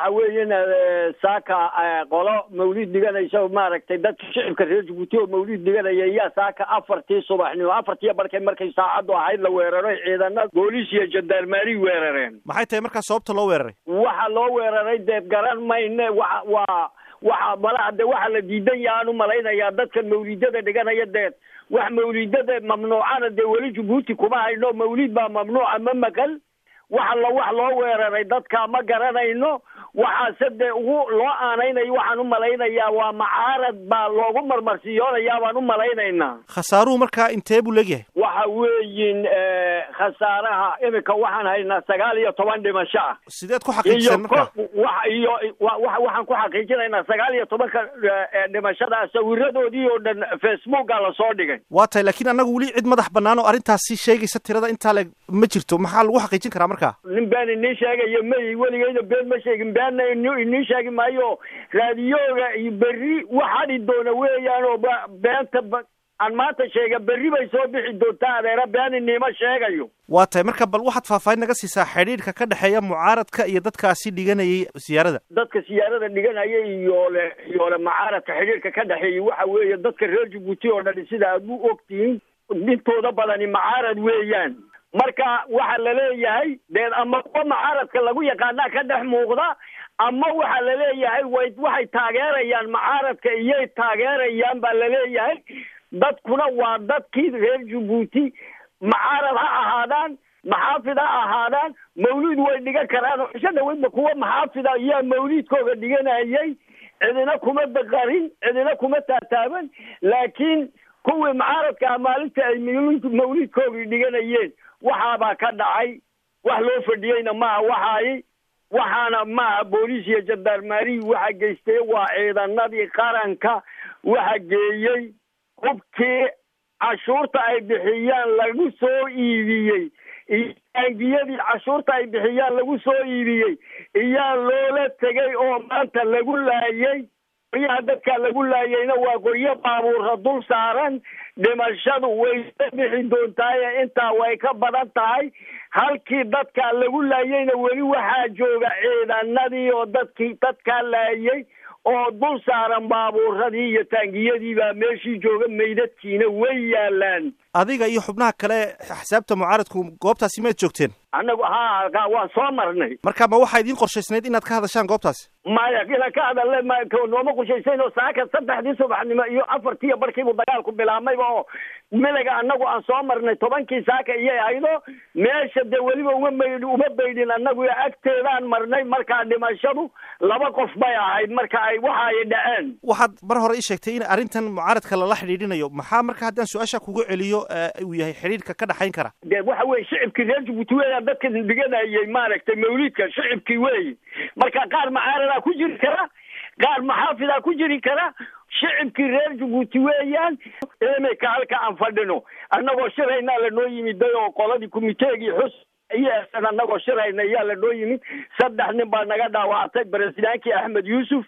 waxa weeyan saaka qolo mawlid dhiganaysa maaragtay dadka shicibka reer jabuuti oo mawlid dhiganaya yaa saaka afartii subaxnimo afartii barkay markay saacaddu ahayd la weeraray ciidana booliis iyo jandarmaari weerareen maxay tahay markaa sababta loo weeraray waxa loo weeraray dee garan mayne wa waa waxa malaha de waxa la diidan yaha aan u malaynayaa dadkan mawlidada dhiganaya dee wax mawlidada mamnuucana dee weli jabuuti kuma hayno mawlid baa mamnuuca ma maqal waxa la wax loo weeraray dadka ma garanayno waxaase dee ugu loo aanaynayo waxaan u malaynayaa waa macaarad baa loogu marmarsiyoonayaa baan u malaynaynaa khasaaruhu markaa intee buu leegyahay waxa weeyin khasaaraha iminka waxaan haynaa sagaal iyo toban dhimasho ah sideed ku xaqiijiseen markaa wa iyo wa waxaan ku xaqiijinaynaa sagaal iyo tobanka dhimashada sawiradoodii oo dhan facebooka lasoo dhigay waa tahay laakiin annagu weli cid madax bannaan oo arrintaasi sheegaysa tirada intaa le ma jirto maxaa lagu xaqiijin karaa markaa nin been inii sheegayo may weligeyna been ma sheegin beenna inii sheegi maayo raadiyooga iyo berri waxadhi doona weeyaan oo beenta aan maanta sheega berri bay soo bixi doontaa adeera been iniima sheegayo waa tahay marka bal waxaad faahfaahin naga siisaa xidhiidhka ka dhexeeya mucaaradka iyo dadkaasi dhiganayay siyaarada dadka siyaarada dhiganaya iyo le iyo le mucaaradka xidhiidhka ka dhexeeyay waxa weeye dadka reer jabuuti oo dhan sida aad u ogtihiin intooda badani mucaarad weeyaan marka waxa la leeyahay dee ama kuwa mucaaradka lagu yaqaanaa ka dhex muuqda ama waxa la leeyahay way waxay taageerayaan mucaaradka iyay taageerayaan baa la leeyahay dadkuna waa dadkii reer jabuuti mucaarad ha ahaadaan maxaafid ha ahaadaan mawlid way dhigan karaan oo isha dhaweydba kuwa maxaafida iyaa mawlidkooga dhiganayay cidina kuma daqarin cidina kuma taataaban laakiin kuwii mucaaradkaa maalinta ay mawlidkoogii dhiganayeen waxaabaa ka dhacay wax loo fadhiyeyna maaha waxaay waxaana maaha booliis iyo jandarmaarihi waxa geystay waa ciidanadii qaranka waxa geeyey hubkii cashuurta ay bixiyaan lagu soo iibiyey iyo taangiyadii cashuurta ay bixiyaan lagu soo iibiyey iyaa loola tegay oo maanta lagu laayay qoryaha dadka lagu laayayna waa qoryo baabuurra dul saaran dhimashadu way ka bixi doontaaye intaa way ka badan tahay halkii dadkaa lagu laayayna weli waxaa jooga ciidanadii oo dadkii dadkaa laayay oo dul saaran baabuuradii iyo taangiyadii baa meeshii jooga meydadkiina way yaalaan adiga iyo xubnaha kale xisaabta mucaaradku goobtaasi maad joogteen annagu ha waan soo marnay marka ma waxaa idiin qorshaysnayd inaad ka hadashaan goobtaasi maya inaan ka hadalle ma nooma qushaysayn oo saaka saddexdii subaxnimo iyo afartiiyo barkiibuu dagaalku bilaabmayba oo milaga annagu aan soo marnay tobankii saaka iyay ahaydo meesha dee weliba uma maydh uma baydhin annagu agteedaan marnay markaa dhimashadu laba qof bay ahayd marka ay waxa ay dhaceen waxaad mar hore ii sheegtay in arrintan mucaaradka lala xidhiidhinayo maxaa marka haddaan su-aasha kugu celiyo uu yahay xidhiidhka ka dhexayn kara dee waxa weye shicibkii reer jabuuti weeyaan dadka dhiganayay maaragtay mawlidka shicibkii weeyi marka qaar mucaaradaa ku jiri kara qaar maxaafidaa ku jiri kara shicibkii reer jabuuti weeyaan imika halka aan fadhino annagoo shiraynaa lanoo yimiday oo qoladii kumiteegii xus iyosan annagoo shirayna ayaa lanoo yimid saddex nin baa naga dhaawactay baresidaankii axmed yuusuf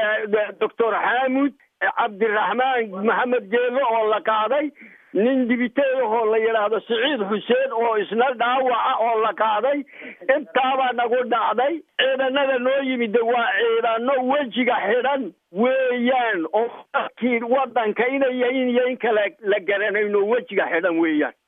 doctor xaamud cabdiraxmaan maxamed geelo oo la qaaday nin dibiteedahoo la yidhaahdo siciid xuseen oo isna dhaawaca oo la qaaday intaabaa nagu dhacday ciidanada noo yimid waa ciidano wejiga xidhan weeyaan oo dadkii wadanka inay yahin iyo in kale la garanayno wejiga xidhan weeyaan